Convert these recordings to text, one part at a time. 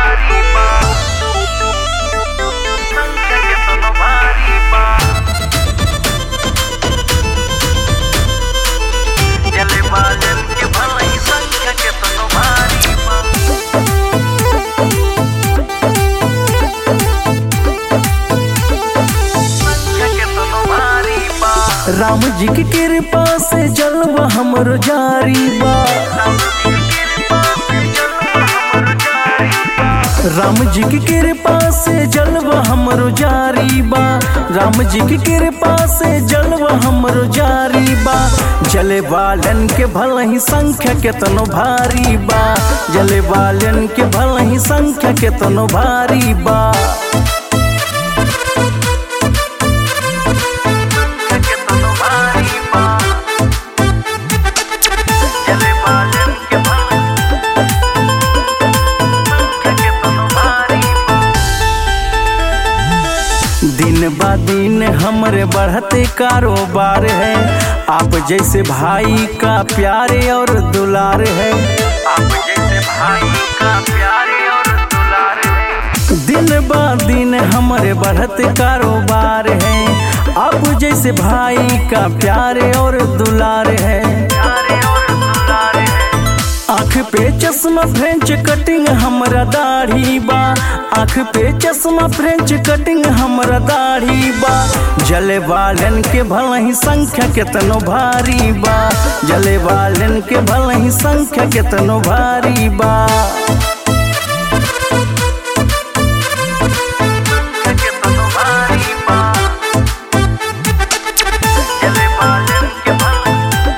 भारी बा संख्या केतनो भारी बा जले बालन के भलाई संख्या केतनो भारी बा संख्या केतनो भारी बा राम जी की कृपा से जलवा हमरो जारी बा राम जी की कृपा से जलवा हमरो जारी बा राम जी की कृपा से जलवा हमरो जारी बा जले वालन के भल ही संख्या केतनो भारी बा जले वालन के भल ही संख्या केतनो भारी बा केतनो भारी बा जले बालन के भलाई संख्या केतनो भारी बा दिन बा दिन हमरे बढ़ते कारोबार है आप जैसे भाई का प्यारे और दुलार है आप जैसे भाई का प्यारे और दुलार है दिन बा दिन हमरे बढ़ते कारोबार है आप जैसे भाई का प्यारे और दुलार है प्यारे और दुलार है आँख पे चश्मा फ्रेंच कटिंग हमरा दाढ़ी बा आँख पे चश्मा फ्रेंच कटिंग हमरा दाढ़ी बा जले वालन के भल ही संख्या केतनो भारी बा जले वालन के भल ही संख्या केतनो भारी बा संख्या केतनो भारी बा जले बालन के भलाई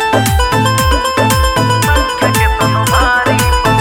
संख्या केतनो भारी बा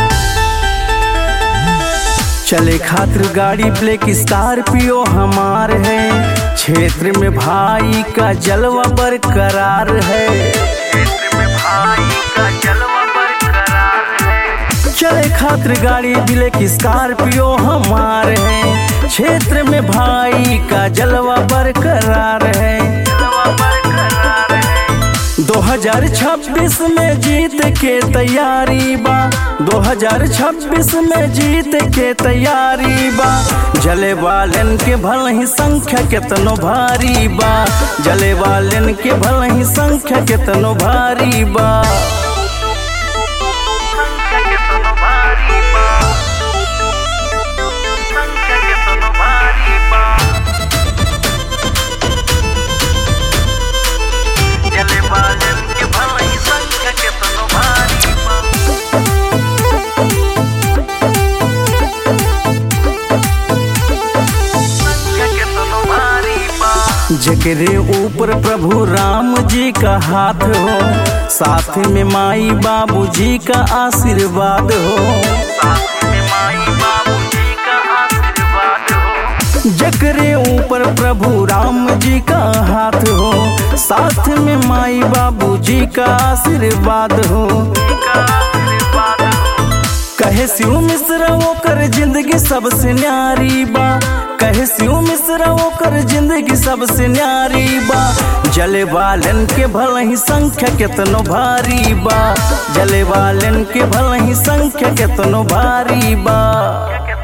चले खातिर गाड़ी ब्लैक स्कॉर्पियो हमार है क्षेत्र में भाई का जलवा बरकरार है क्षेत्र में भाई का जलवा बरकरार है चले खातिर गाड़ी ब्लैक स्कॉर्पियो हमार है क्षेत्र में भाई का जलवा बरकरार है जलवा बरकरार है 2026 में जीत के तैयारी बा 2026 में जीत के तैयारी बा जले वालन के भल ही संख्या केतनो भारी बा जले वालन के भल ही संख्या केतनो भारी बा संख्या केतनो भारी बा संख्या केतनो भारी बा जले बालन के भलाई संख्या केतनो भारी बा संख्या केतनो भारी बा जकरे ऊपर प्रभु राम जी का हाथ हो साथ में माई बाबू जी का आशीर्वाद हो साथ में माई बाबूजी का आशीर्वाद हो जकरे ऊपर प्रभु राम जी का हाथ हो साथ में माई बाबू जी का आशीर्वाद हो का आशीर्वाद हो कहे शिव मिश्र ओकर जिंदगी सबसे न्यारी बा कहे शिव मिश्र ओकर जिंदगी सबसे न्यारी बा जले वालन के भल ही संख्या केतनो भारी बा जले वालन के भल ही संख्या केतनो भारी बा क्या